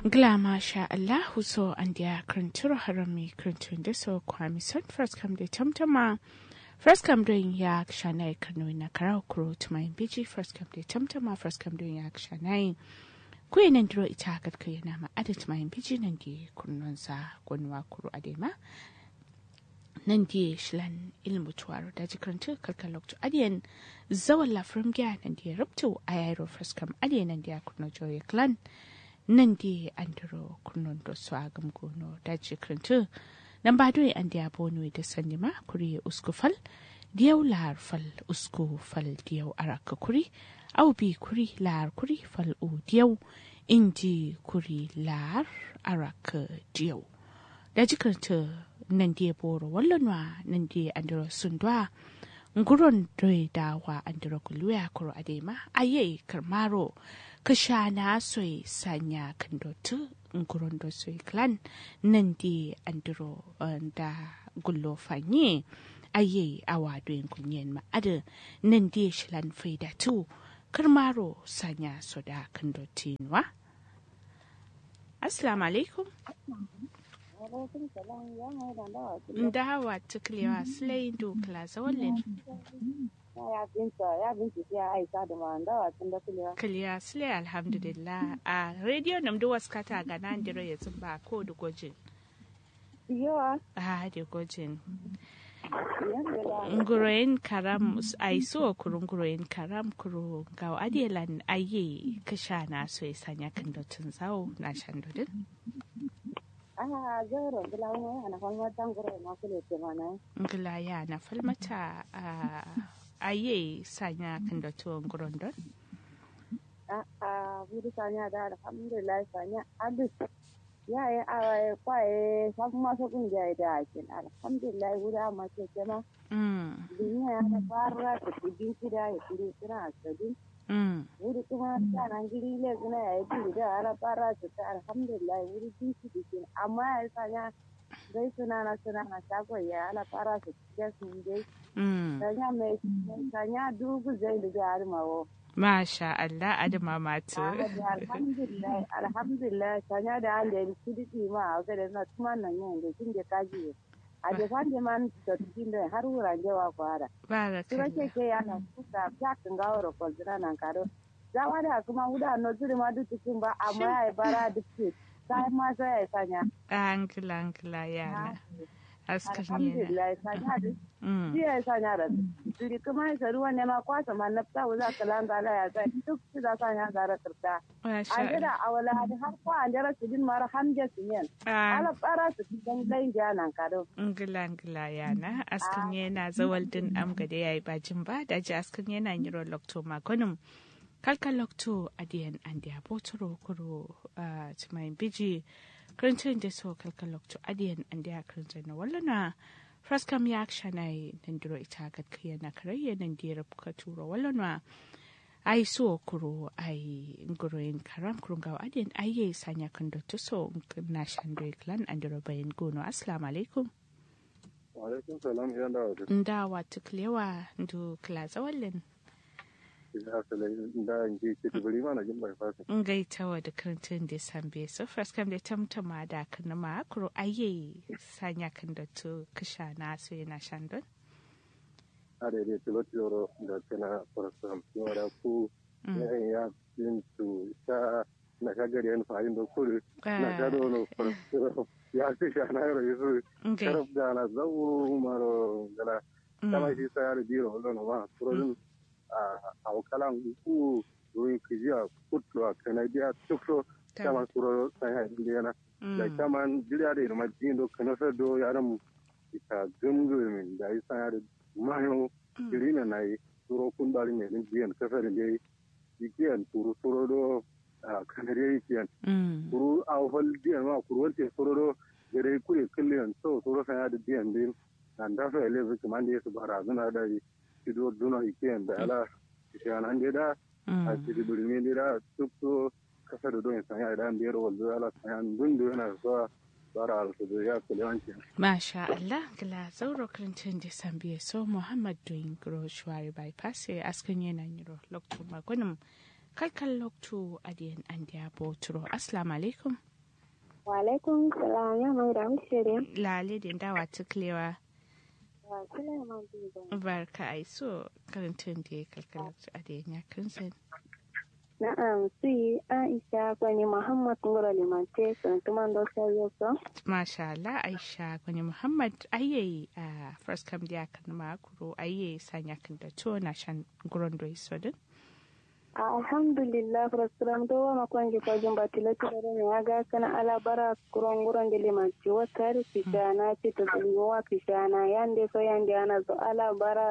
Gla masha Allahu so an dia krantur harami krantun da so kwami son first come da tamtama first come doing ya shanai kano na karau kuro tumayin biji first come da tamtama first come doing ya shanai kuyi nan duro ita ga kai na ma ada tumayin biji nan di kunnon sa gonwa kuro adema nan di shilan ilmu tuwaro da jikrantu kalkan lokto adiyan zawan lafrim gya nan di rubtu ayaro first come adiyan nan di kunno joye clan nan di andiro kunnon do so agam gono da jikrantu nan ba doye an diya bono da sanima kuri usku fal diyau lahar fal usku fal diyau araka kuri au bi kuri lahar kuri fal u diyau inji kuri lahar araka diyau da jikrantu nan diya boro wallanwa nan diya andiro sundwa nguron doye dawa andiro kuluya kuro adema aye karmaro kashana soy sanya kandotu nguron do soy clan nan di andiro da gullo fanye aye awa doyin kunyen ma ada nan di shilan faida tu karmaro sanya soda kandotinwa assalamu alaikum ndawa tuklewa slay do klaza wallen ya binta ya binta ya aisa da ma ndawa tun da kulewa kiliya slay alhamdulillah a radio nam do waskata ga nan diro ya zumba ko da gojin yawa a da gojin yanda nguroyin karam ai so kurun nguroyin karam kuro ga adielan aye kasha na so ya sanya kan dotun zawo na shan dodin a zoro bila wani ana kwalma tangoro ma kule te mana ngila ya na falmata a aye sanya kan dotun nguron don a a budi sanya da alhamdulillah sanya abis ya yi a kwaye sabu masu kungiya da akin alhamdulillah wuri amma ce ce ma mm duniya ya da fara ta kudin kida ya kudi suna asadin mm wuri kuma sanan giri le suna ya yi kudi da ala fara ta ta alhamdulillah wuri bin su dikin amma ya sanya dai suna na suna na shagon ya ala fara ta cikin su dai mm sanya mai sanya dubu zai da jihar mawo masha Allah adama matu alhamdulillah alhamdulillah sanya da an da kudi ma a ga da na tuma nan yin da kin da kaji a da fan da man da cikin da har wuran jawa kwara tura ke barakallah ke yana kuka jakin gawar kwalzina nan karo zawa da kuma wuda no zuri ma duk cikin ba amma ya yi bara duk ce sai ma sai ya sanya angila angila yana askan yana alhamdulillah sanya da mm shi ya sanya da zuri kuma ya ruwa ne ma kwasa ma nafta wuza kalanga la ya sai duk su da sanya gara kirta masha an jira a wala hadi har ko an jira su din mara hamje su yen Allah ala bara su cikin lain janan kado ngila ngila yana askan yana zawal din am gade yayi bajin ba da ji askan yana yiro lokto magonum kalka lokto adiyan andi abotoro kuro a tumayin biji karancin da so kalka lokto adiyan andi a karancin na wallana fraskam ya akshana nan duro ita gadkiya na karayya nan dira buka turo wallana ai so kuro ai nguroyin karam kurun gawa adiyan ai sanya kan dotto so na shandoi clan andiro bayan gono assalamu alaikum Alaikum salam ya da wata ndawa tuklewa ndu klaza wallen ya sala da in ji ke tubari mana jin bai fasa. ngaitawa da kantin da sambe so first kam da tamtama da kan ma kuro aye sanya kan da to kisha na so yana shandon A da dai tilot yoro da tana farasam yora ku ya ya yin tu sha na sha gari yan fa'in da kuri na sha da wani farasam ya ce sha na yoro yasu ngai sharaf da na zau maro gala kama shi sa ya da biro wani ma turodin a wakalan ku ruin kijiya kutu a kanadiya tukso kama turo sai ha indiyana da kaman jiriya da irma jindo kana sa do yaran ita gumgumin da isa ya da mayo jirina na yi turo kun bari ne din jiyan kasar da yi ikiyan turo turo do kanare ikiyan turo a hol jiyan ma kuro wante turo do gare kure kulliyan so turo sai ya da jiyan din nan da fa ele zuki man da su bara zuna da yi do duna ikiyan da ala kishanan da a cikin birni da duk so kasa da don sanya idan biyar wanzu ala sanya dundu yana zuwa bara alfudu ya kula wanke. Masha Allah, gila zauro karantin da sambiye so Muhammad doyin gro shuwari bypass ya askan yana yiro lokto magunin kalkan lokto adiyan an diya boturo. Assalamu alaikum. Wa alaikum salam ya mai da mishire. Lale da dawa tuklewa. Wa Sulaiman Bibo. Barka ai so karantun da ya kalkalar a da ya kansan. Na'am, si Aisha kwani Muhammad Ngoro Limante sun tuman do sayo so. Masha Allah Aisha gwani Muhammad ayye a first kam da kan makuro ayye sanya kan da to na shan guron do isodin. Alhamdulillah frustram do wa makwanji kwa jumba tilati da ne aga kana ala bara kuron guron da limanci wa tare fitana ce ta zuwa wa fitana yande so yande ana zo ala bara